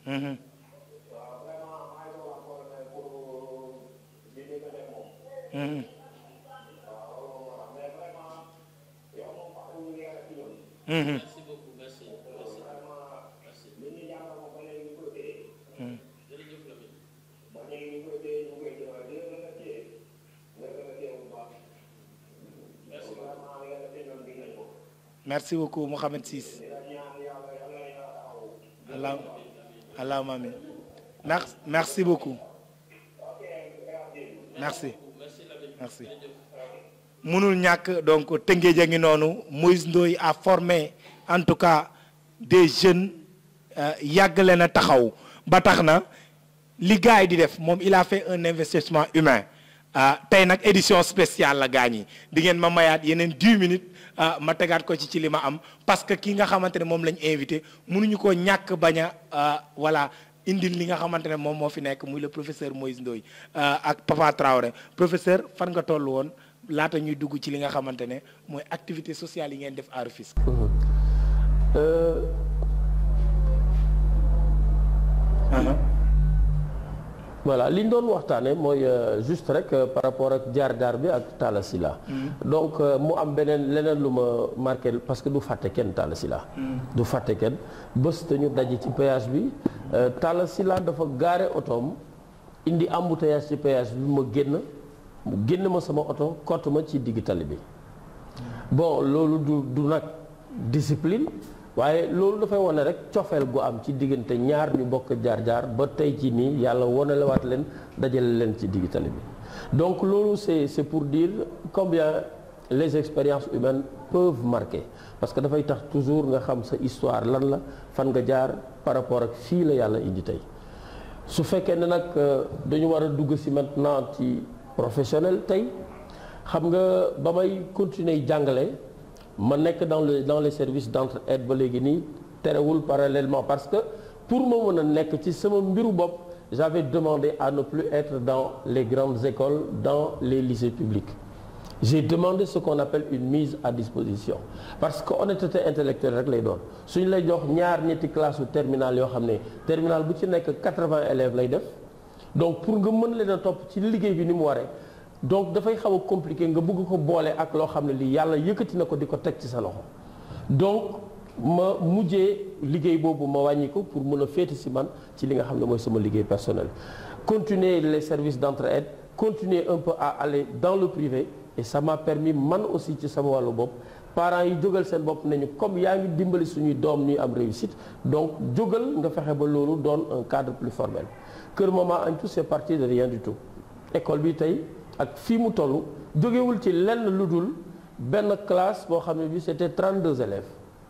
Mhm. waaw vraiment maa ngi doon wax colonel pour di dégg ne moom. Mhm. waaw loolu moo tax mais vraiment yow moom fàttali ñu yàlla ci ñun. Mhm. merci beaucoup merci merci vraiment merci li ñu jàngal moom ba léegi ñu koy téye. jërëjëf Lamine ba léegi ñu koy téye ñu koy jëmal di la remercier nga remercier bu baax. merci vraiment li nga def ci ñoom dig nañ ko. merci beaucoup Mohamed Ciss di la ñaan yàlla yàlla na yàlla taxawu. allah allahumma amin merci merci beaucoup merci merci Lamine merci mënul ñàkk donc Tëngéej a ngi noonu Moïse Ndoye a formé en tout cas des jeunes euh, yàgg leen a taxaw ba tax na li gars yi di def moom il a fait un investissement humain ah tey nag édition spéciale la gaañ yi di ngeen ma mayaat yeneen 10 minutes ah ma tegaat ko ci ci li ma am parce que ki nga xamante ne moom lañ invité mënuñu ko ñàkk bañ a ah, voilà indil li nga xamante ne moom moo fi nekk muy le professeur Moïse Ndoye ah, ak Papa Traoré professeur fan nga toll woon laata ñuy dugg ci li nga xamante ne mooy activité sociale yi ngeen def à Rufisque. voilà li ñu doon waxtaane mooy euh, juste rek euh, par rapport ak jaar-jaar bi ak Talla Sylla donc euh, mu am beneen leneen lu ma marqué parce que du fàtte kenn Talla Sylla du fàtte kenn bés te ñu daje ci péage bi euh, Talla Sylla dafa gaare otoom indi embouteillage ci péage bi ma génn mu génn ma sama oto kott ma ci digg tali bi bon loolu du du nag discipline waaye loolu dafay wane rek cofeel gu am ci diggante ñaar ñu bokk jaar-jaar ba tey ci nii yàlla wonelewaat leen dajale leen ci digg tali bi donc loolu c'est c'est pour dire combien les expériences humaines peuvent marquer parce que dafay tax toujours nga xam sa histoire lan la fan nga jaar par rapport ak fii la yàlla indi tey su fekkee ne nag euh, dañu war a dugg ci maintenant ci professionnel tey xam nga ba may continuer jàngale ma nekk dans le dans les services d'entraide ba léegi nii terewul parallèlement parce que pour ma mën a nekk ci sama mbiru bopp j'avais demandé à ne plus être dans les grandes écoles dans les lycées publics j'ai demandé ce qu'on appelle une mise à disposition parce que honnêteté intellectuelle rek lay doon suñu lay jox ñaar ñetti classe u terminale yoo xam ne terminale bu ci nekk 80 élèves lay def donc pour nga mën leen a topp ci liggéey bi ni mu waree donc dafay xaw a compliqué nga bëgg ko boole ak loo xam ne lii yàlla yëkkati na ko di ko teg ci sa loxo donc ma mujjee liggéey boobu ma wàññi ko pour mën a féete si man ci li nga xam ne mooy sama liggéey personnel continuer les services d'entraide continuer un peu à aller dans le privé et ça m'a permis man aussi ci sama wàllu bopp parents yi jógal seen bopp nañu comme yaa ngi dimbali suñuy doom ñuy am réussite donc jógal nga fexe ba loolu doon un cadre plus formel Kër Maman Antou c'est parti de rien du tout école bi tey ak fii mu toll jógewul ci lenn lu dul benn classe boo xam ne bi c'était 32 élèves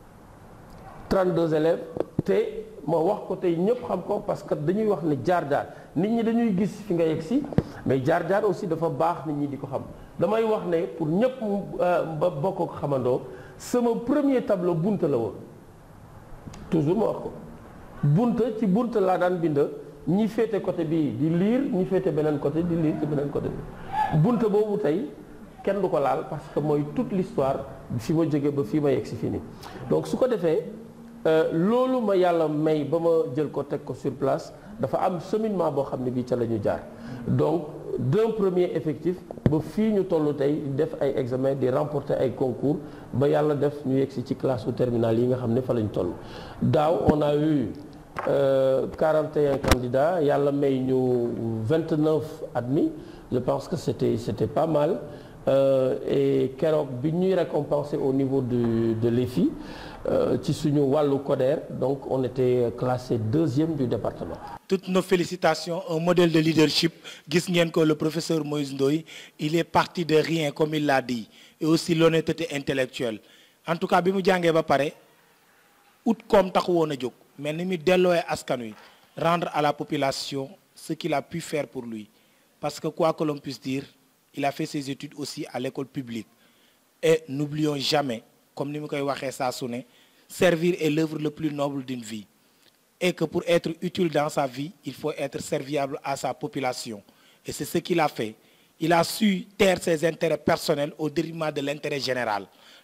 32 élèves te ma wax ko tey ñëpp xam ko parce que dañuy wax ne jaar-jaar nit ñi dañuy gis fi nga yegg si mais jaar-jaar aussi dafa baax nit ñi di ko xam damay wax ne pour ñëpp ba bokk ko xamandoo sama premier tableau bunta la woon toujours ma wax ko bunta ci bunta laa daan bind ñi féete côté bi di lire ñi féete beneen côté di lire ci beneen côté bi bunta boobu tey kenn du ko laal parce que mooy toute l'histoire fi ma jógee ba fii ma yegg si fii nii donc su ko defee loolu ma yàlla may ba ma jël ko teg ko sur place dafa am cheminement boo xam ne bii ca la ñu jaar donc d'un premier effectif ba fii ñu toll tey di def ay examen di remporter ay concours ba yàlla def ñu yegg si ci classe u terminale yi nga xam ne fa lañ toll daaw on a eu euh, 41 candidats yàlla may ñu 29 admis je pense que c'était c'était pas mal euh, et keroog bi ñuy récompenser au niveau de de l'EFI ci suñu wàllu CODER donc on était classé deuxième du département. toutes nos félicitations un modèle de leadership gis ngeen ko le professeur Moïse Ndoye il est parti de rien comme il l'a dit et aussi l'honnêteté intellectuelle en tout cas bi mu jàngee ba pare ut koom taxu woon a jóg mais ni mu delloowee askan wi rendre à la population ce qu'il a pu faire pour lui parce que quoi que l'on puisse dire il a fait ses études aussi à l'école publique et n'oublions jamais comme ni mu koy waxee saa su ne servir est l'œuvre le plus noble d'une vie et que pour être utile dans sa vie il faut être serviable à sa population et c'est ce qu'il a fait il a su taire ses intérêts personnels au détriment de l'intérêt général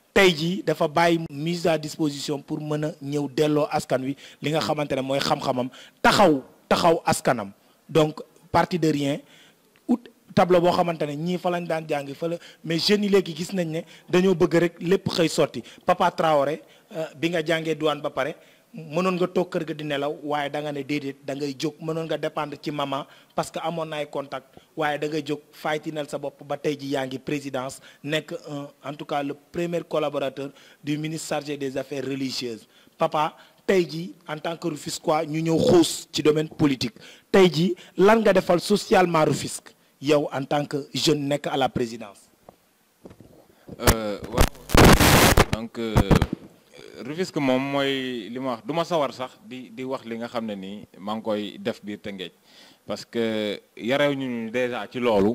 tey jii dafa bàyyi mise à disposition pour mën a ñëw delloo askan wi li nga xamante ne mooy xam-xamam taxaw taxaw askanam donc parti de rien ut tableau boo xamante ne ñii fa lañ daan jàngi fa la mais jeunes yi léegi gis nañ ne dañoo bëgg rek lépp xëy sotti Papa Traoré bi nga jàngee douane ba pare mënoon nga toog kër ga di nelaw waaye da nga ne déedéet da ngay jóg mënoon nga dépendre ci maman parce que amoon na ay contact waaye da ngay jóg faytinal sa bopp ba tey ji yaa ngi présidence nekk un en tout cas le premier collaborateur du ministre chargé des affaires religieuses papa tey ji en tant que Rufisquois ñu ñëw xuus ci domaine politique tey ji lan nga defal socialement Rufisque yow en tant que jeune nekk à la présidence waaw donc Rufisque moom mooy li ma wax du ma sawar sax di di wax li nga xam ne nii maa ngi koy def biir Tëngéej parce que yarew ñu déjà ci loolu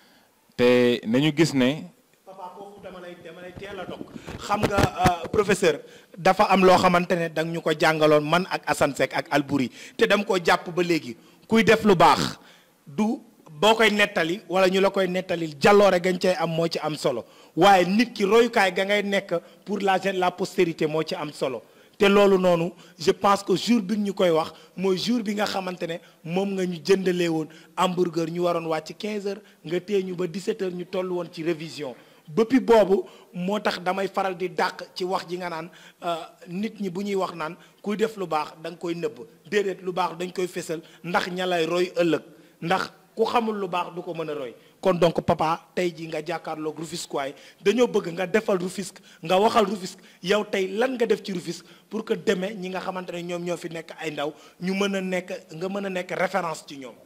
te nañu gis ne papa foofu dama lay dama lay teel a dog xam nga professeur dafa am loo xamante ne danga ñu ko jàngaloon man ak Assane Seck ak Albouri te dama ko jàpp ba léegi kuy def lu baax du boo koy nettali wala ñu la koy nettali jàlloore gañ cay am moo ci am solo waaye nit ki royukaay ga ngay nekk pour la la postérité moo ci am solo te loolu noonu je pense que jour bi ñu koy wax mooy jour bi nga xamante ne moom nga ñu jëndalee woon hamburger ñu waroon wàcc 15 heures nga téye ñu ba 17 heures ñu toll woon ci révision bëppi boobu moo tax damay faral di dàq ci wax ji nga naan nit ñi bu ñuy wax naan kuy def lu baax da nga koy nëbb déedéet lu baax dañ koy fésal ndax ña lay roy ëllëg ndax ku xamul lu baax du ko mën a roy kon donc papa tey jii nga jàkkaarloog Rufisquois dañoo bëgg nga defal Rufisque nga waxal Rufisque yow tey lan nga def ci Rufisque pour que demee ñi nga xamante ne ñoom ñoo fi nekk ay ndaw ñu mën a nekk nga mën a nekk référence ci ñoom.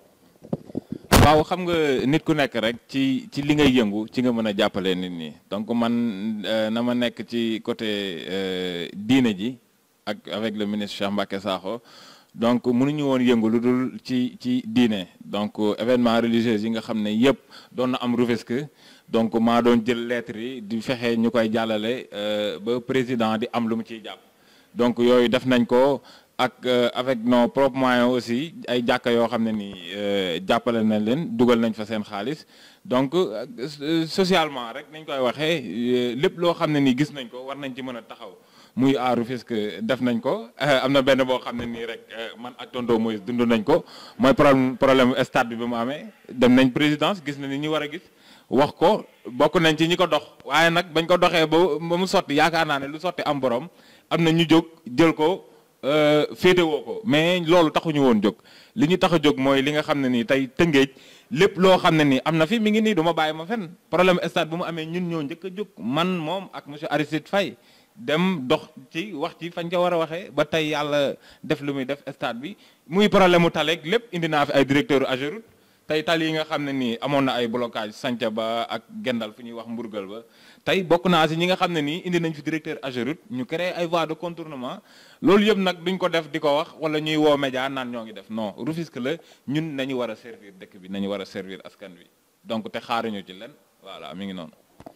waaw xam nga nit ku nekk rek ci ci li ngay yëngu ci nga mën a jàppale nit ñi donc man na ma nekk ci côté diine ji ak avec le ministre Cheikh Mbacké Sakho donc mënuñu woon yëngu lu dul ci ci diine donc événement religieux yi nga xam ne yëpp doon na am Rufisque donc maa doon jël lettres yi di fexe ñu koy jàllale ba président di am lu mu ciy jàpp donc yooyu def nañ ko ak avec nos propres moyens aussi ay jàkka yoo xam ne nii jàppale nañ leen dugal nañ fa seen xaalis donc socialement rek nañ koy waxee lépp loo xam ne nii gis nañ ko war nañ ci mën a taxaw muy à Rufisque def nañ ko am na benn boo xam ne nii rek man ak tonton Moïse dund nañ ko mooy problème problème stade bi ba mu amee dem nañ présidence gis na ni ñu war a gis wax ko bokk nañ ci ñi ko dox waaye nag bañ ko doxee ba ba mu sotti yaakaar naa ne lu sotti am borom am na ñu jóg jël ko féetewoo ko mais loolu taxuñu woon jóg li ñu tax a jóg mooy li nga xam ne nii tey tëngéej lépp loo xam ne nii am na fi mi ngi nii du ma bàyyi ma fenn problème stade bu mu amee ñun ñoo njëkk a jóg man moom ak monsieur Aristide Faye dem dox ci wax ci fañ ko war a waxee ba tey yàlla def lu muy def stade bi muy problème mu taleeg lépp indi naa fi ay directeur Ageroute tey tali yi nga xam ne nii amoon na ay blocage sanca ba ak gendal fu ñuy wax mburgal ba tey bokk naa si ñi nga xam ne nii indi nañ fi directeur Ageroute ñu créé ay voies de contournement loolu yëpp nag duñ ko def di ko wax wala ñuy woo média naan ñoo ngi def non Rufisque la ñun nañu war a servir dëkk bi nañu war a servir askan wi donc te xaaruñu ci len voilà mi ngi noonu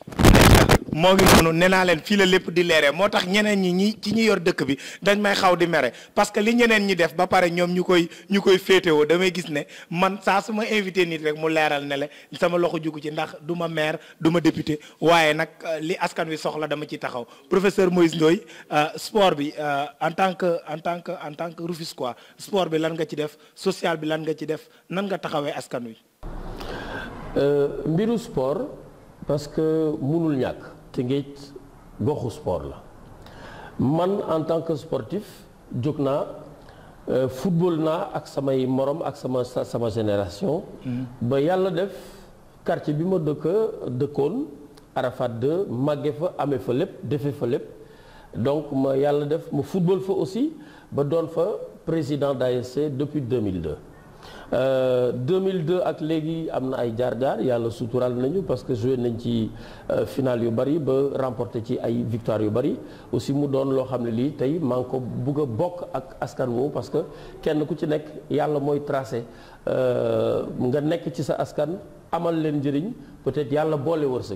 moo ngi noonu nee naa leen fii la lépp di leere moo tax ñeneen ñi ñi ci ñi yor dëkk bi dañ may xaw di mere parce que li ñeneen ñi def ba pare ñoom ñu koy ñu koy féetewoo damay gis ne man saa su ma invité nit rek mu leeral ne le sama loxo jugu ci ndax du ma maire du ma député waaye nag li askan wi soxla dama ci taxaw professeur Moïse Ndoye sport bi en tant que en tant que en tant que Rufisquois sport bi lan nga ci def social bi lan nga ci def nan nga taxawee askan wi. mbiru sport parce que mënul ñàkk. Tëngéej goxu sport la man en tant que sportif jóg naa football naa ak samay morom ak sama sama génération ba yàlla def quartier bi ma dëkk dëkkoon Arafat 2 màgge fa amee fa lépp defe fa lépp donc ma yàlla def ma football fa aussi ba doon fa président d'ASC depuis 2002 Euh, 2002 ak léegi am na ay jaar-jaar yàlla suturaal nañu parce que joué nañ ci euh, final yu bari ba remporté ci ay victoire yu bari aussi mu doon loo xam ne lii tey maa ngi ko bugg a bokk ak askan woowu parce que kenn ku ci nekk yàlla mooy tracé euh, nga nekk ci sa askan amal leen njëriñ peut-être yàlla boole wërsëg yi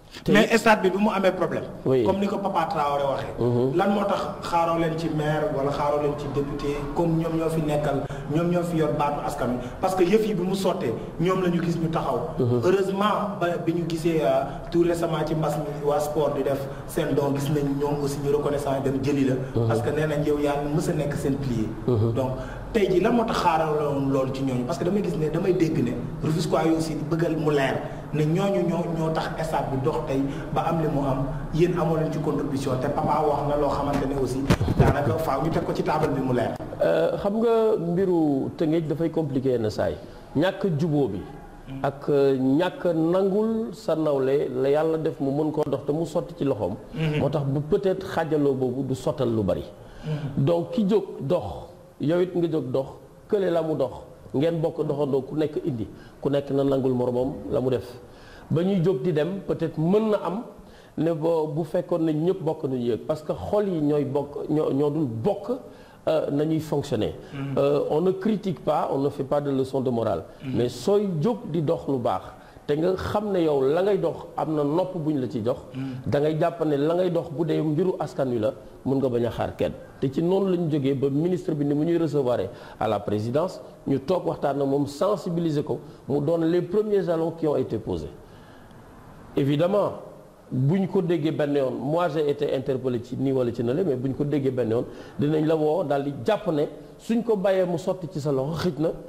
te mais stade bi bi mu amee problème. Oui. comme ni ko Papa Traoré waxee. lan moo tax xaaroo leen ci maire wala xaaroo leen ci député comme ñoom ñoo fi nekkal ñoom ñoo fi yor baatu askan wi parce que yëf yi bi mu sottee ñoom la ñu gis ñu taxaw. heureusement ba bi ñu gisee euh, tout récemment ci mbas mi waa sport di def seen don gis nañ ñoom aussi ñu reconnaissant dem jëli la. parce que nee nañ yow yaa mës a nekk seen pilier. donc tey jii lan moo tax xaaraloon loolu ci ñooñu parce que damay gis ne damay dégg ne Rufisquois yi aussi di bëggal mu leer ne ñooñu ñoo ñoo tax stade bi dox tey ba am li mu am yéen amoo leen ci contribution te papa wax na loo xamante ne aussi daanaka faaw ñu teg ko ci table bi mu leer. Euh, xam nga mbiru Tëngéej dafay compliqué na saay ñàkk juboo bi ak euh, ñàkk nangul sa nawle la yàlla def mu mën koo dox te mu sotti ci loxoom moo tax bu peut-être xaajaloo boobu du sottal lu bari donc ki jóg dox yow it nga jóg dox kële la mu dox ngeen bokk doxandoo ku nekk indi ku nekk na nangul moromam la mu def ba ñuy jóg di dem peut-être mën na am ne bo bu fekkoon ne ñëpp bokk nañu yëg parce que xol yi ñooy bokk ñoo ñoo dul bokk euh, nañuy fonctionner Euh, on ne critique pas on ne fait pas de leçon de morale mais sooy jóg di dox lu baax te nga xam ne yow la ngay dox am na nopp bu ñu la ci jox da ngay jàpp ne la ngay dox bu dee mbiru askan wi la mun nga bañ a xaar kenn te ci noonu la ñu jógee ba ministre bi ni mu ñuy recevoir à la présidence ñu toog waxtaan na moom sensibiliser ko mu doon les premiers jalons qui ont été posés évidemment bu ñu ko déggee benn yoon moi j'ai été interpellé ci nii wala ci nale mais bu ñu ko déggee benn yoon dinañ la woo daal di jàpp ne suñ ko bàyyee mu sotti ci sa loxo xëj na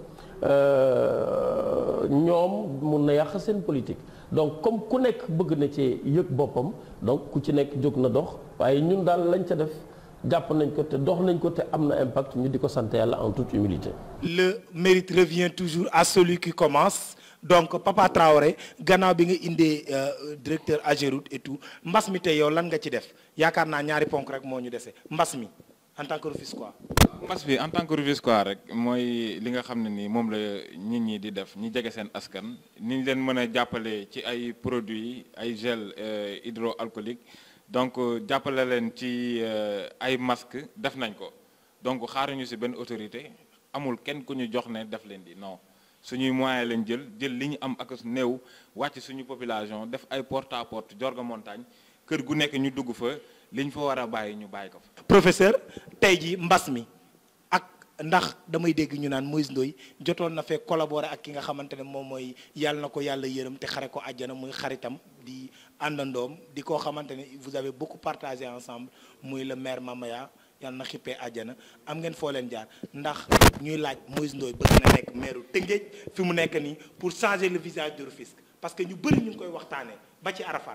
euh, ñoom mun na yàq seen politique donc comme ku nekk bëgg na ci yëg boppam donc ku ci nekk jóg na dox waaye ñun daal lañ ca def jàpp nañ ko te dox nañ ko te am na impact ñu di ko sant yàlla en toute humilité le mérite revient toujours à celui qui commence donc Papa Traoré gannaaw bi nga indee euh, directeur Ageroute et tout mbas mi tey yow lan nga ci def yaakaar naa ñaari ponk rek moo ñu dese mbas mi en tant que Rufisquois mbas bi en tant que Rufisquois rek mooy li nga xam ne ni moom la nit ñi di def ñi jege seen askan ni ñu leen mën a jàppale ci ay produits ay gel euh, hydroalcoolique donc euh, jàppale leen ci euh, ay masques def nañ ko donc xaaruñu si benn autorité amul kenn ku ñu jox ne def leen di non suñuy moyen lañ jël jël li ñu am ak néew wàcc suñu population def ay porte à porte jorga montagne kër gu nekk ñu dugg fa li ñu fa war a bàyyi ñu bàyyi ko fa. professeur tey jii mbas mi ak ndax damay dégg ñu naan Moïse Ndoye jotoon na fee collaborer ak ki nga xamante ne moom mooy yàlla na ko yàlla yërëm te xare ko àjjana muy xaritam di àndandoom di koo xamante ne vous avez beaucoup partagé ensemble muy le maire Mamaya yàlla na xippee àjjana am ngeen foo leen jaar ndax ñuy laaj Moïse Ndoye bëgg na nekk maire Tëngéej fi mu nekk nii pour changer le visage de Rufisque parce que ñu bëri ñu ngi koy waxtaanee ba ci Arafat.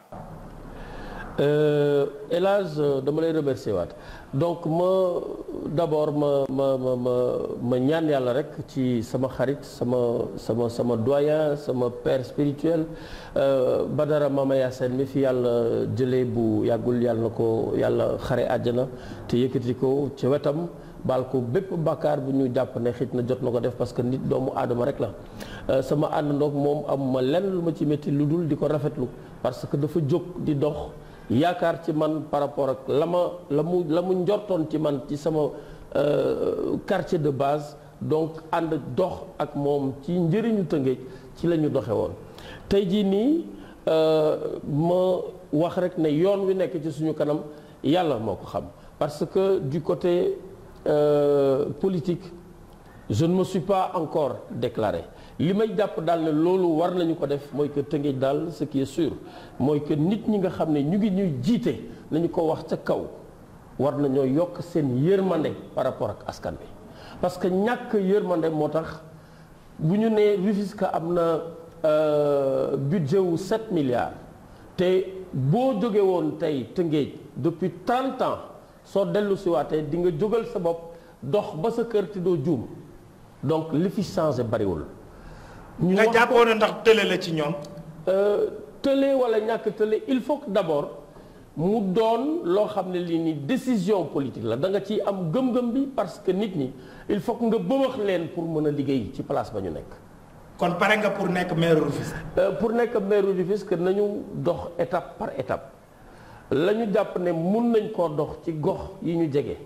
El Hadj dama lay remercier waat donc ma d'abord ma ma ma ma ma ñaan yàlla rek ci sama xarit sama sama sama doyen sama père spirituel Badara Mamaya Sène mi fi yàlla jëlee bu yàggul yàlla na ko yàlla xare àjjana te yëkkati ko ci wetam baal ko bépp bàkkaar bu ñu jàpp ne xëj na jot na ko def parce que nit doomu aadama rek la sama àndandoog moom amuma lenn lu ma ci métti lu dul di ko rafetlu parce que dafa jóg di dox yaakaar ci man par rapport ak la ma la mu la mu njortoon ci man ci sama quartier de base donc ànd dox ak moom ci njëriñu Tëngéej ci la ñu doxe woon tey jii nii ma wax rek ne yoon wi nekk ci suñu kanam yàlla moo ko xam parce que du côté euh, politique je ne me suis pas encore déclaré li may jàpp daal ne loolu war nañu ko def mooy que Tëngéej daal ce qui est sûr mooy que nit ñi nga xam ne ñu ngi ñuy jiite nañu ko wax ca kaw war nañoo yokk seen yërmande par rapport ak askan bi parce que ñàkk yërmande moo tax bu ñu nee Rufisque am na budget wu 7 milliards te boo jóge woon tey Tëngéej depuis 30 ans soo dellu si waatee di nga jógal sa bopp dox ba sa kër te doo juum donc li fi changé bariwul ñu nga wax jàppoon ne ndax tële la ci ñoom. tële wala ñàkk tële il faut que d'abord mu doon loo xam ne lii ni décision politique la da nga ciy am gëm-gëm bi parce que nit ñi il faut que nga bëmax leen pour mën a liggéey ci place ba ñu nekk. kon pare nga pour nekk maire Rufisque. Euh, pour nekk maire Rufisque nañu dox étape par étape la ñu jàpp ne mun nañ koo dox ci gox yi ñu jege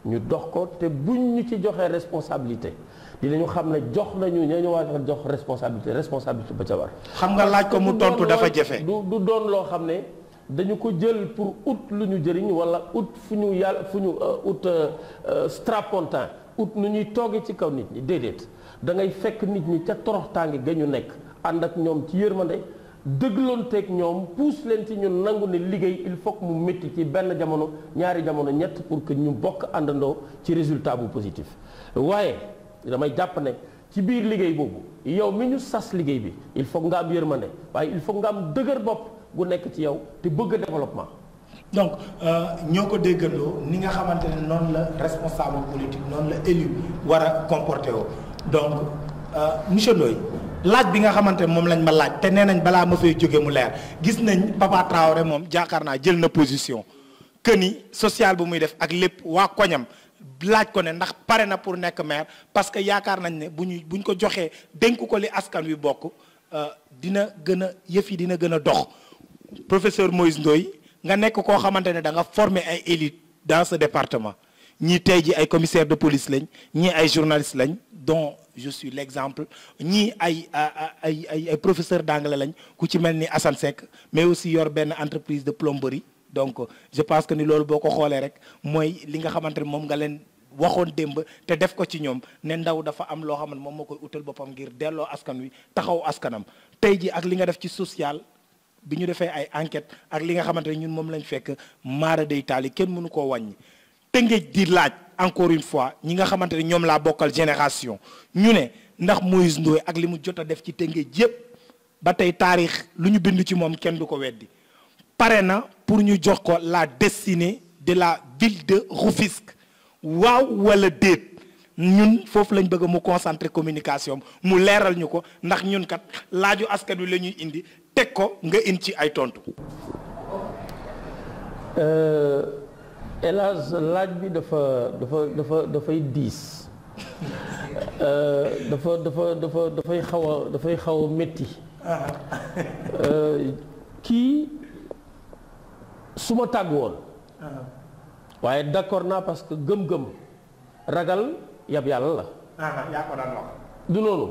ñu dox ko te buñ ñu ci joxee responsabilité dinañu xam ne jox nañu ña ñu war a jox responsabilité responsabilité ba ca war. xam nga laaj ko mu du tontu doon dafa loo- jafe. du du doon loo xam ne dañu ko jël pour ut lu ñu jëriñ wala ut fu ñu yàlla fu ñu euh, ut euh, euh, strapontin ut nu ñuy toogee ci kaw nit ñi déedéet da ngay fekk nit ñi ca toroxtaange ga ñu nekk ànd ak ñoom ci yërmande dëgloonteeg ñoom puus leen ci ñu nangu ne liggéey il faut que mu métti ci benn jamono ñaari jamono ñett pour que ñu bokk àndandoo ci résultat bu positif waaye damay jàpp ne ci biir liggéey boobu yow mi ñu sas liggéey bi il faut nga am yërmande waaye il faut nga am dëgër bopp gu nekk ci yow te bëgg développement donc ñoo ko déggandoo ni nga xamante ne noonu la responsable politique noonu la élu war a comporté woo donc euh, monsieur Ndoye laaj bi nga xamante ne moom lañ ma laaj te nee nañ balaa ma fay jóge mu leer gis nañ Papa Traoré moom jaakaar naa jël na position que ni social bu muy def ak lépp waa koñam laaj ko ne ndax pare na pour nekk maire parce que yaakaar nañ ne bu ñu bu ñu ko joxee dénk ko li askan wi bokk euh, dina gën a yëf yi dina gën a dox professeur Moïse Ndoye nga nekk koo xamante ne da nga former ay élite dans ce département ñii tey ji ay commissaire de police lañ ñii ay journaliste lañ dont je suis l'exemple ñii ay ay ay ay professeur d'anglais lañ ku ci mel ni Assane Seck mais aussi yor benn entreprise de plomberie donc je pense que ni loolu boo ko xoolee rek mooy li nga xamante ne moom nga leen waxoon démb te def ko ci ñoom ne ndaw dafa am loo xam ne moom moo koy utal boppam ngir delloo askan wi taxaw askanam tey ji ak li nga def ci social bi ñu defee ay enquête ak li nga xamante ne ñun moom lañ fekk maara day taali kenn mënu koo wàññi tëngéej di laaj encore une fois ñi nga xamante ne ñoom laa bokkal génération ñu ne ndax Moïse Ndoye ak li mu jot a def ci tëngéej yépp ba tey taarix lu ñu bind ci moom kenn du ko weddi pare na pour ñu jox ko la destinée de la ville de Rufisque waaw wala déet ñun foofu lañ bëgg mu concentrer communication mu leeral ñu ko ndax ñun kat laaju askan wi la ñuy indi teg ko nga indi ci ay tontu. hélas laaj bi dafa dafa dafa dafay diis dafa dafa dafa dafay xaw a dafay xaw a métti kii su ma tàgg woon waaye d'accord naa parce que gëm-gëm ragal yab yàlla la yaa ko daan wax. du noonu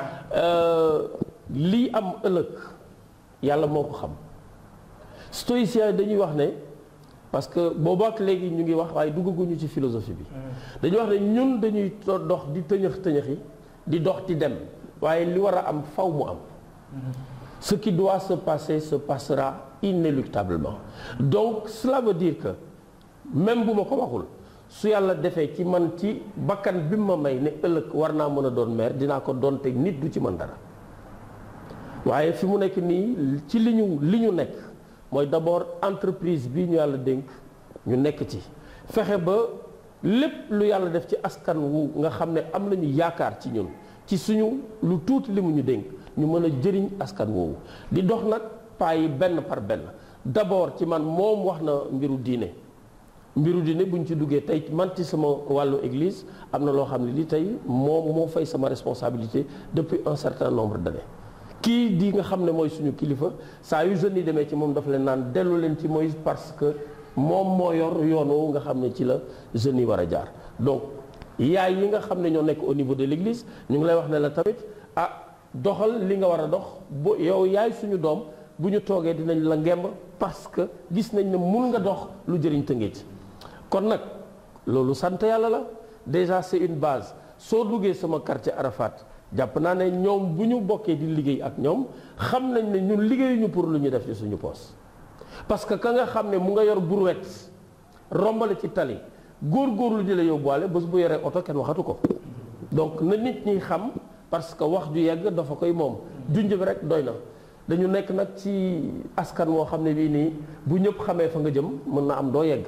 lii am ëllëg yàlla moo ko xam stoïciens yi dañuy wax ne parce que boobu ak léegi ñu ngi wax waaye duggaguñu ci philosophie bi dañuy wax ne ñun dañuy dox di tëñëx tëñëxi di dox di dem waaye li war a am faw mu am ce qui doit se passer se passera inéluctablement donc cela veut dire que même bu ma ko waxul su yàlla defee ci man ci bakkan bi ma may ne ëllëg war naa mën a doon maire dinaa ko doon te nit du ci mën dara waaye fi mu nekk nii ci li ñu li ñu nekk mooy d'abord entreprise bi ñu yàlla dénk ñu nekk ci fexe ba lépp lu yàlla def ci askan wu nga xam ne am nañu yaakaar ci ñun ci suñu lu tuuti li mu ñu dénk ñu mën a jëriñ askan woowu di dox nag pas yi benn par benn d'abord ci man moom wax na mbiru diine mbiru diine bu ñu ci duggee tey man ci sama wàllu église am na loo xam ne li tey moom moo fay sama responsabilité depuis un certain nombre d'années kii di nga xam ne mooy suñu kilifa saa yu jeunes yi demee ci moom dafa leen naan dellu leen ci Moïse parce que moom moo yor yoon woowu nga xam ne ci la jeunes yi war a jaar donc yaay yi nga xam ne ñoo nekk au niveau de l'église ñu ngi lay wax ne la tamit ah doxal li nga war a dox bu yow yaay suñu doom bu ñu toogee dinañ la ngemb parce que gis nañ ne mun nga dox lu jëriñ Tëngéej kon nag loolu sant yàlla la déjà c'est une base soo duggee sama quartier Arafat jàpp naa ne ñoom bu ñu bokkee di liggéey ak ñoom xam nañ ne ñun liggéeyuñu pour lu ñu def ci suñu poos parce que ka nga xam ne mu nga yor brouette rombale ci tali góor-góorlu di la yóbbuwaale bés bu yoree oto kenn waxatu ko donc na nit ñi xam parce que wax ju yegg dafa koy moom junj bi rek doy na dañu nekk nag ci askan woo xam ne bii nii bu ñëpp xamee fa nga jëm mën na am doo yegg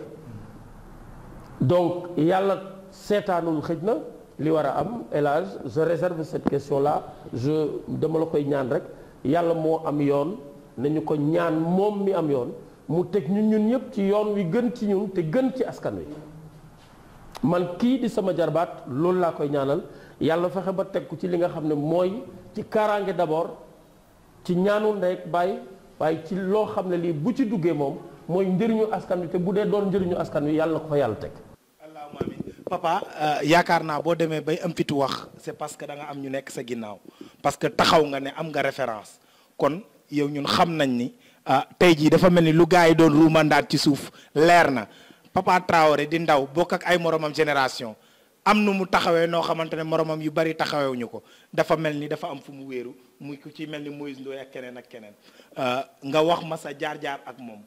donc yàlla seetaanul xëj na li war a am élage je réserve cette question là je dama la koy ñaan rek yàlla moo am yoon nañu ko ñaan moom mi am yoon mu teg ñun ñun ñëpp ci yoon wi gën ci ñun te gën ci askan wi man kii di sama jarbaat loolu laa koy ñaanal yàlla fexe ba teg ko ci li nga xam ne mooy ci kaaraange d'abord ci ñaanul ndey ak bàyyi waaye ci loo xam ne lii bu ci duggee moom mooy njëriñu askan wi te bu dee doon njëriñu askan wi yàlla na ko fa yàlla teg allahumma amin papa euh, yaakaar naa boo demee bay am fitu wax c'est parce que da nga am ñu nekk sa ginnaaw parce que taxaw nga ne am nga référence kon yow ñun xam nañ ni ah tey jii dafa mel ni lu gars yi doon ruumandaat ci suuf leer na papa Traoré di ndaw bokk ak ay moromam génération am nu mu taxawee noo xamante ne moromam yu bari taxawewuñu ko dafa mel ni dafa am fu mu wéeru muy ku ci mel ni Moïse Ndoye ak keneen ak keneen Euh, nga wax ma sa jaar-jaar ak moom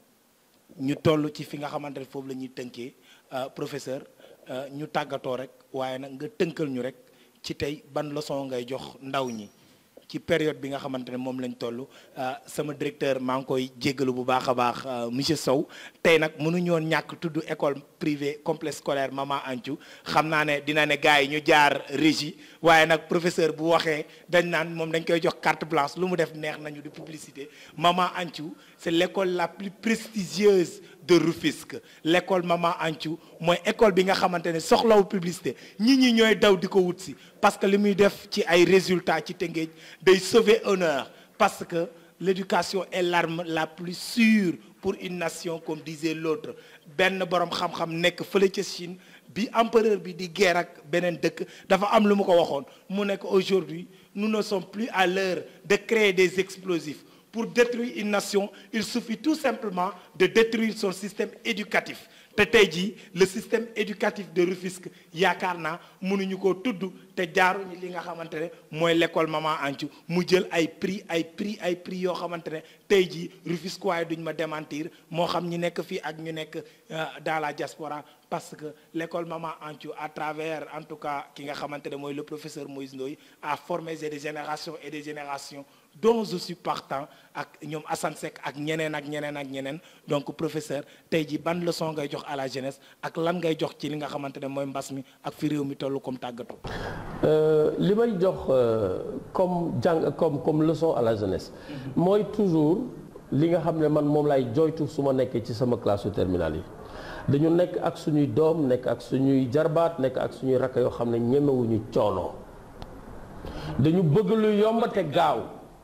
ñu toll ci fi nga xamante ne foofu la ñuy tënkee euh, professeur euh, ñu tàggatoo rek waaye nag nga tënkal ñu rek ci tey ban leçon ngay jox ndaw ñi ci période bi nga xamante ne moom lañ toll sama directeur maa ngi koy jéggalu bu baax a baax monsieur Sow tey nag mënuñu woon ñàkk tudd école privée complexe scolaire Mama Anthiou xam naa ne dina ne gars yi ñu jaar régie waaye nag professeur bu waxee dañ naan moom dañ koy jox carte blanche lu mu def neex nañu di publicité Mama Anthiou c'est l'école la plus prestigieuse de Rufisque l'école Mama Anthiou mooy école bi nga xamante ne soxlawu publicité ñi ñi ñooy daw di ko wut si parce que li muy def ci ay résultats ci Tëngéej day sauver honneur parce que l'éducation est l'arme la plus sûre pour une nation comme disait l'autre benn boroom xam-xam nekk fële ca Chine bi empereur bi di guerre ak beneen dëkk dafa am lu mu ko waxoon mu nekk aujourd'hui nous ne sommes plus à l'heure de créer des explosifs pour détruire une nation il suffit tout simplement de détruire son système éducatif te tey jii le système éducatif de Rufisque yaakaar naa mënuñu koo tudd te jaaruñu li nga xamante ne mooy l'école Mama Anthiou mu jël ay prix ay prix ay prix yoo xamante ne tey jii Rufisque waaye duñ ma démentir moo xam ñi nekk fii ak ñu nekk dans la diaspora parce que l'école Mama Anthiou à travers en tout cas ki nga xamante ne mooy le professeur Moïse Ndoye a formé des générations et des générations dont je suis partant ak ñoom Assane Seck ak ñeneen ak ñeneen ak ñeneen donc professeur tey jii ban leçon ngay jox à la jeunesse ak lan ngay jox ci li nga xamante ne mooy mbas mi ak fi réew mi toll comme tàggatu. li may jox comme jàng comme comme leçon à la jeunesse mooy toujours li nga xam ne man moom lay joytu su ma nekkee ci sama classe su terminale yi dañu nekk ak suñuy doom nekk ak suñuy jarbaat nekk ak suñuy rakk yoo xam ne ñemewuñu coono dañu bëgg lu yomb te gaaw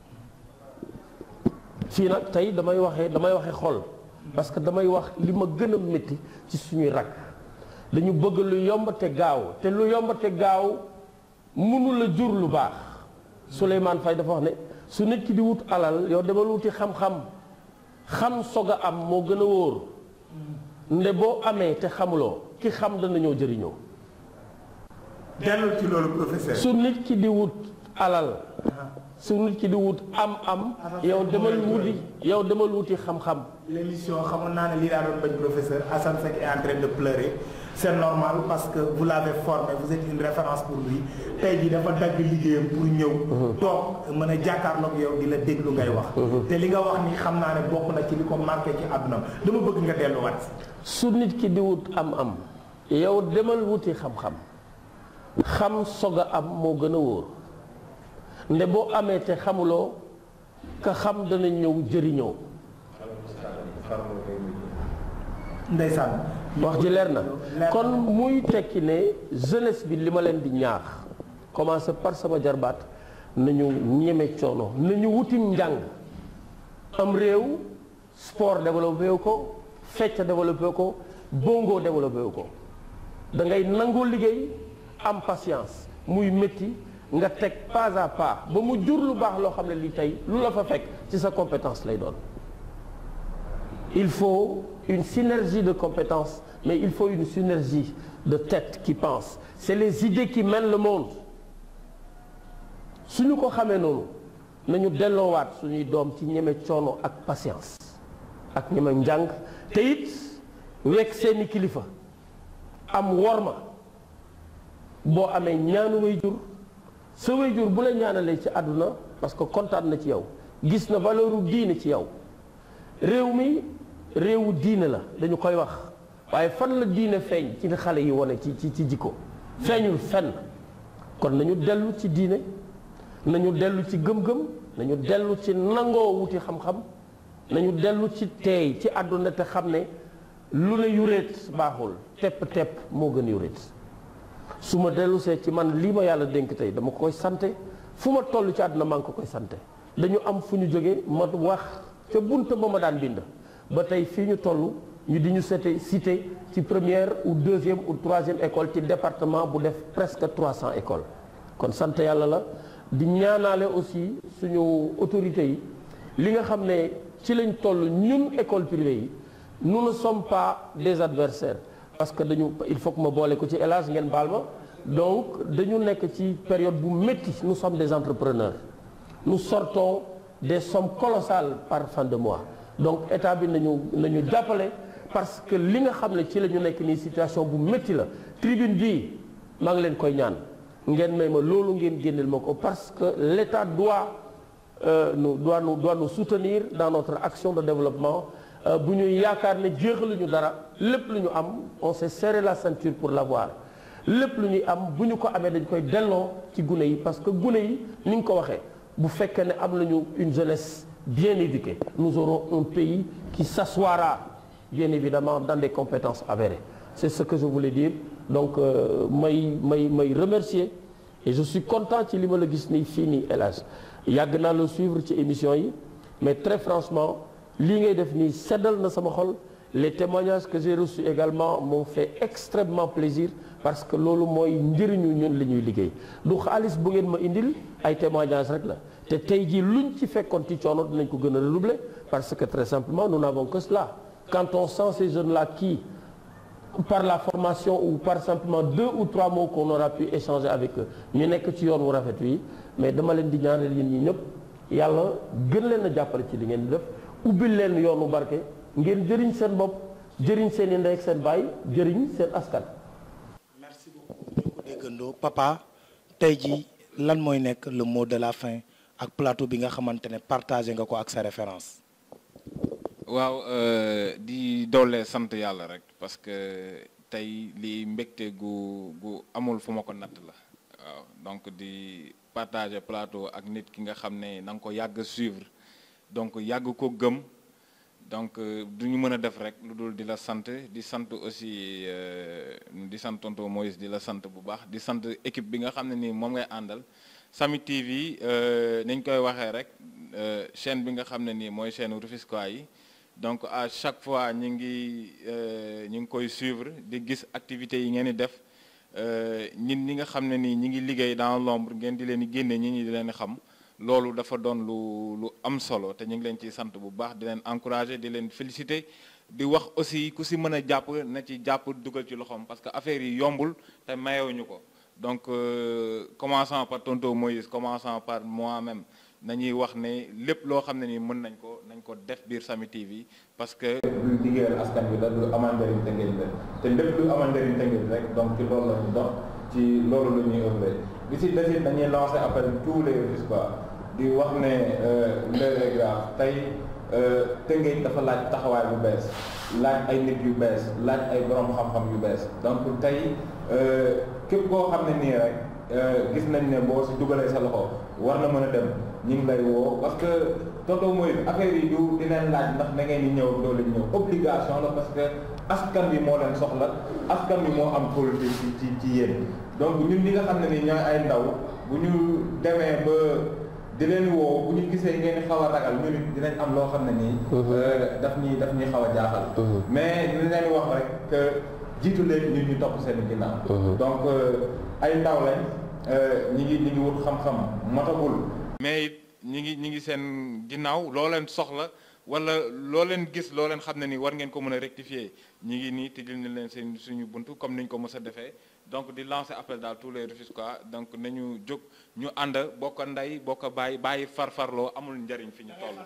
fii nag tey damay waxee damay waxee xol parce que damay wax li ma gën a métti ci suñuy rakk dañu bëgg lu yomb te gaaw te lu yomb te gaaw mënu la jur lu baax Souleymane Faye dafa wax ne su nit ki di wut alal yow demal wuti xam-xam xam sog a am moo gën a wóor nde boo amee te xamuloo ki xam dana ñëw jëriñoo dellul ci loolu professeur. su nit ki di wut alal su nit ki di wut am-am yow demal wuti yow demal wuti xam-xam l'émission xamoon naa ne lii laa doon bañ professeur Assane Seck est en train de pleurer c'est normal parce que vous l'avez formé vous êtes une référence pour lui tey jii dafa dagg liggéeyam pour ñëw toog mën a jàkkaarloog yow di la déglu ngay wax te li nga wax ni xam naa ne bokk na ci li ko marqué ci àdduna dama bëgg nga delluwaat su nit ki di wut am-am yow demal wuti xam-xam xam sog a am moo gën a wóor nde boo amee te xamuloo ka xam dana ñëw jëriñoo ndeysaan wax ji leer na kon muy tekki ne jeunesse bi li ma leen di ñaax commencé par sama jarbaat nañu ñeme coono nañu wutim njàng am réew sport développé wu ko fecc développé wu ko bongo développé wu ko da ngay nangoo liggéey am patience muy métti nga teg pas à pas ba mu jur lu baax loo xam ne lii tey lu la fa fekk ci sa compétence lay doon il faut une synergie de compétences mais il faut une synergie de tête qui pense c'est les idées qui mènent le monde suñu ko xamee noonu nañu delloowaat suñuy doom ci ñeme coono ak patience ak ñeme njàng te it wekk seeni kilifa am worma boo amee ñaanu way jur sa way jur bu la ñaanalee ci àdduna parce que kontaan na ci yow gis na valeuru diine ci yow réew mi réewu diine la dañu koy wax waaye fan la diine feeñ ci xale yi wane ci ci ci jikko feeñul fenn kon nañu dellu ci diine nañu dellu ci gëm-gëm nañu dellu ci nangoo wuti xam-xam nañu dellu ci teey ci àdduna te xam ne lu ne yuréet baaxul tepp tepp moo gën yuréet su ma dellu see ci man lii ma yàlla dénk tey dama koy sante fu ma toll ci àdduna maa ngi ko koy sante dañu am fu ñu jóge ma wax ca bunta ba ma daan bind ba tey fii ñu toll ñu di ñu cité cité ci première ou deuxième ou troisième école ci département bu def presque 300 écoles kon sant yàlla la di ñaanaale aussi suñu autorités yi li nga xam ne ci lañ toll ñun école privée yi nous ne sommes pas des adversaires parce que dañu il faut que ma boole ko ci élage ngeen baal ma donc dañu nekk ci période bu métti nous sommes des entrepreneurs nous sortons des sommes colossales par fin de mois donc état bi nañu nañu jàppale parce que li nga xam ne ci la ñu nekk nii situation bu métti la tribune bii maa ngi leen koy ñaan ngeen may ma loolu ngeen génneel ma ko parce que l'état doit euh, nous doit nous doit nous soutenir dans notre action de développement bu ñuy yaakaar ne jeexaluñu dara lépp lu ñu am on s'est serré la ceinture pour l'avoir lépp lu ñuy am bu ñu ko amee dañ koy delloo ci gune yi parce que gune yi ni nga ko waxee bu fekkee ne am nañu une jeunesse bien éduquée nous aurons un pays qui s'assoira bien évidemment dans des compétences avérées c'est ce que je voulais dire donc may may may remercier et je suis content ci li ma la gis nii fii nii hélas yàgg naa la suivre ci émission yi mais très franchement lii ngay def nii seddal na sama xol les témoignages que j'ai reçus également m'ont fait extrêmement plaisir parce que loolu mooy njëriñu ñun li ñuy liggéey du xaalis bu ngeen ma indil ay témoignages rek la te tey jii luñ ci fekkoon ci coono dinañ ko gën a redoubler parce que très simplement nous n'avons que cela quand on sent ces jeunes-là qui par la formation ou par simplement deux ou trois mots qu'on aura pu échanger avec eux ñu nekk ci yoon wu rafet wi mais dama leen di ñaanal yéen ñi ñëpp yàlla gën leen a jàppale ci li ngeen di def ubbil leen yoonu barke ngeen jëriñ seen bopp jëriñ seen i ndey ak seen baay jëriñ seen askan. merci beaucoup ñoo ko déggandoo papa tey jii lan mooy nekk le mot de la fin ak plateau bi nga xamante ne partagé nga ko ak sa référence. waaw di doole sant yàlla rek parce que tey lii mbégte gu gu amul fu ma ko natt la waaw donc di partager plateau ak nit ki nga xam ne na nga ko yàgg suivre donc yàgg ko gëm donc du ñu mën a def rek lu dul di la sant di sant aussi di sant tonton Moïse di la sant bu baax di sant équipe bi nga xam ne nii moom ngay àndal Sami TV nañ koy waxee rek chaîne bi nga xam ne nii mooy chaîne Rufisquois yi donc à chaque fois ñu ngi ñu ngi koy suivre di gis activités yi ngeen di def ñin ñi nga xam ne nii ñi ngi liggéey dans l'ombre ngeen di leen di génne ñi ñi di leen xam loolu dafa doon lu lu am solo te ñu ngi leen ciy sant bu baax di leen encourager di leen féliciter di wax aussi ku si mën a jàpp na ci jàpp dugal ci loxoom parce que affaire yi yombul te mayewuñu ko donc commençant par tonton Moïse commençant par moi-même nañuy wax ne lépp loo xam ne ni mën nañ ko nañ ko def biir Sami TV parce que lu liggéeyal askan bi la lu amal njëriñ Tëngéej la te lépp lu amal njëriñ Tëngéej rek donc ci loolu la ñu dox ci loolu la ñuy œuvre bi si desit dañuy lancer appel tous les Rufisquois di wax ne l'heure est grave tey Tëngéej dafa laaj taxawaay bu bees laaj ay nit yu bees laaj ay borom xam-xam yu bees donc tey képp koo xam ne nii rek gis nañ ne boo si dugalee sa loxo war na mën a dem ñu ngi lay woo parce que tonton mooy affaire yi du dinañ laaj ndax da ngeen di ñëw doo leen ñëw obligation la parce que askan bi moo leen soxla askan bi moo am politique ci ci ci yéen donc ñun ñi nga xam ne ni ñooy ay ndaw bu ñu demee ba di leen woo bu ñu gisee ngeen xaw a ragal ñu nit dinañ am loo xam ne nii daf ñuy daf ñuy xaw a jaaxal mais ñu leen wax rek que jiitu leen ñun ñu topp seen ginnaaw donc ay ndaw lañ ñi ngi ñi ngi wut xam-xam matagul mais it ñi ngi ñi ngi seen ginnaaw loo leen soxla wala loo leen gis loo leen xam ne ni war ngeen ko mën a rectifier ñi ngi nii tëjal na leen seen suñu buntu comme niñ ko mës a defee donc di lancer appel daal tous les Rufisquois donc nañu jóg ñu ànd bokk ndey bokk bàyyi bàyyi farfarloo amul njariñ fi ñu toll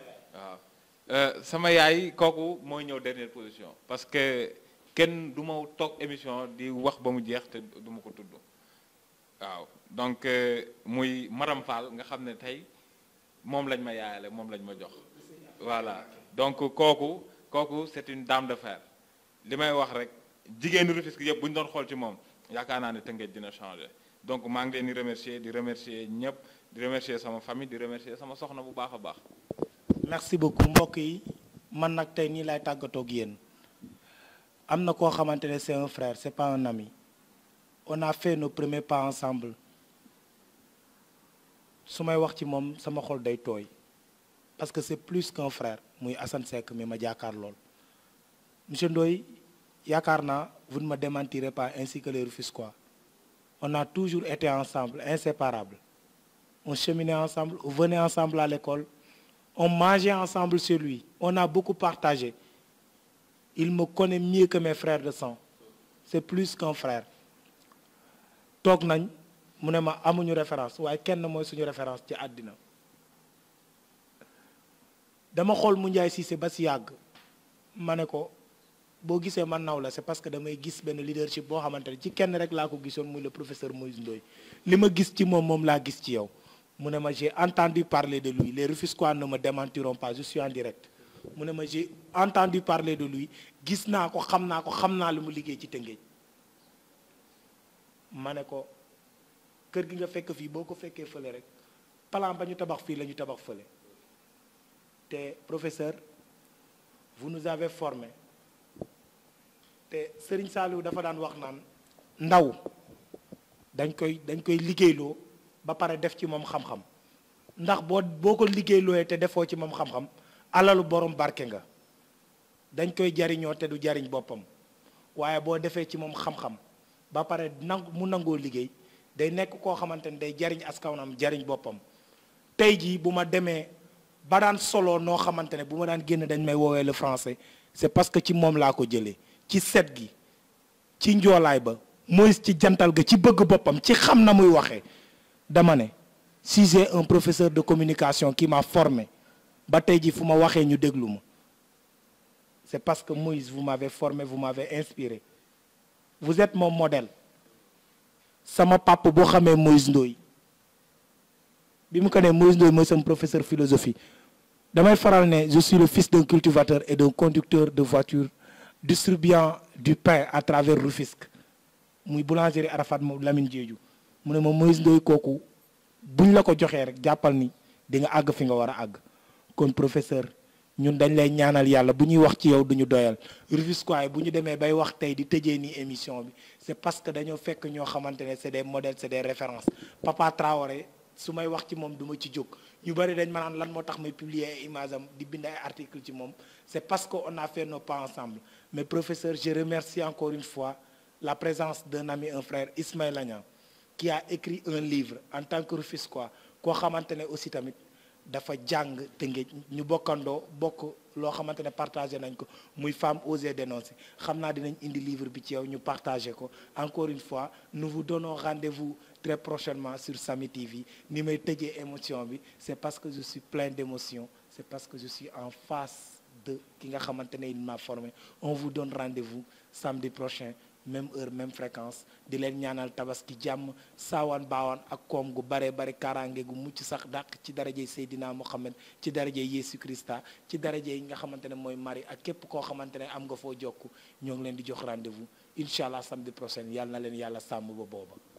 waaw sama yaay kooku mooy ñëw dernière position parce que kenn du ma toog émission di wax ba mu jeex te du ma ko tudd waaw donc muy Maram Fall nga xam ne tey moom lañ ma yaayale moom lañ ma jox voilà donc kooku kooku c'est une dame de fer li may wax rek jigéenu Rufisque yëpp bu ñu doon xool ci moom yaakaar naa ne Tëngéej dina changer donc maa ngi leen di remercier di remercier ñëpp di remercier sama famille di remercier sama soxna bu baax a baax. merci beaucoup mbokk yi man nag tey nii lay tàggatoo ak yéen am na koo xamante ne c'est un frère c'est pas un ami on a fait nos premiers pas ensemble su may wax ci moom sama xol day tooy parce que c'est plus qu'un frère muy Assane Seck mi ma jaakaar lool monsieur Ndoye yaakaar naa vous ne me démentirez pas ainsi que les Rufisquois on a toujours été ensemble inséparables on cheminait ensemble on venait ensemble à l'école on mangeait ensemble chez lui on a beaucoup partagé il me connaît mieux que mes frères de sang c'est plus qu'un frère toog nañ mu ne ma amuñu référence waaye kenn mooy suñu référence ci àddina dama xool mu njaay Cissé ba si yàgg ma ne ko boo gisee man naw la c'est parce que damay gis benn leadership boo xamante ne ci kenn rek laa ko gisoon muy le professeur Moïse Ndoye li ma gis ci moom moom laa gis ci yow mu ne ma j'ai entendu parler de lui les Rufisquois ne me démentiront pas je suis en direct mu ne ma j'ai entendu parler de lui gis naa ko xam naa ko xam naa li mu liggéey ci Tëngéej ma ne ko kër gi nga fekk fii boo ko fekkee fële rek plan ba ñu tabax fii la ñu tabax fële te professeur vous nous avez formés te Serigne Saliou dafa daan wax naan ndaw dañ koy dañ koy liggéeyloo ba pare def ci moom xam-xam ndax boo boo ko liggéeylooyee te defoo ci moom xam-xam alalu borom barke nga dañ koy jariñoo te du jariñ boppam waaye boo defee ci moom xam-xam ba pare nangu mu nangoo liggéey day nekk koo xamante ni day jariñ askanam jariñ boppam tey jii bu ma demee ba daan solo noo xamante ne bu ma daan génn dañ may woowee le français c'est parce que ci moom laa ko jëlee ci set gi ci njoolaay ba mooy ci jantal ga ci bëgg boppam ci xam na muy waxee dama ne si j'ai un professeur de communication qui m'a formé ba tey jii fu ma waxee ñu déglu ma c'est parce que Moïse vous m'avez formé vous m'avez inspiré vous êtes mon modèle sama papa boo xamee Moïse Ndoye bi mu ko nee Moïse Ndoye mooy sama professeur philosophie damay faral ne je suis le fils d'un cultivateur et d'un conducteur de voiture distribuant du pain à travers Rufisque muy boulangerie Arafat moom Lamine Diédhiou mu ne ma Moïse Ndoye kooku buñ la ko joxee rek jàppal ni di nga àgg fi nga war a àgg kon professeur ñun dañ lay ñaanal yàlla bu ñuy wax ci yow duñu doyal Rufisquois bu ñu demee bay wax tey di tëjee nii émission bi c'est parce que dañoo fekk ñoo xamante ne c'est des modèles c'est des références Papa Traoré su may wax ci moom du ma ci jóg ñu bari dañ ma naan lan moo tax may publier ay images am di bind ay articles ci moom c'est parce que on a fait nos pas ensemble mais professeur je remercie encore une fois la présence d'un ami un frère Ismaël Agnan qui a écrit un livre en tant que Rufisquois koo xamante ne aussi tamit dafa jàng Tëngéej ñu bokkandoo bokk loo xamante ne partagé nañ ko muy femme osée dénoncer xam naa dinañ indi livre bi ci yow ñu partagé ko encore une fois nous vous donnons rendez-vous très prochainement sur Sami TV ni may tëjee émotion bi c'est parce que je suis plein d'émotion c'est parce que je suis en face de ki nga xamante ne il m'a formé on vous donne rendez-vous samedi prochain même heure même fréquence di leen ñaanal tabaski jàmm saawaan baawaan ak koom gu bare bare kaaraange gu mucc sax dàq ci darajey Seydina Mohamed ci darajey Yesu Christa ci darajey yi nga xamante ne mooy Marie ak képp koo xamante ne am nga foo jokk ñoo ngi leen di jox rendez-vous incha allah samedi prochain yàlla na leen yàlla sàmm ba booba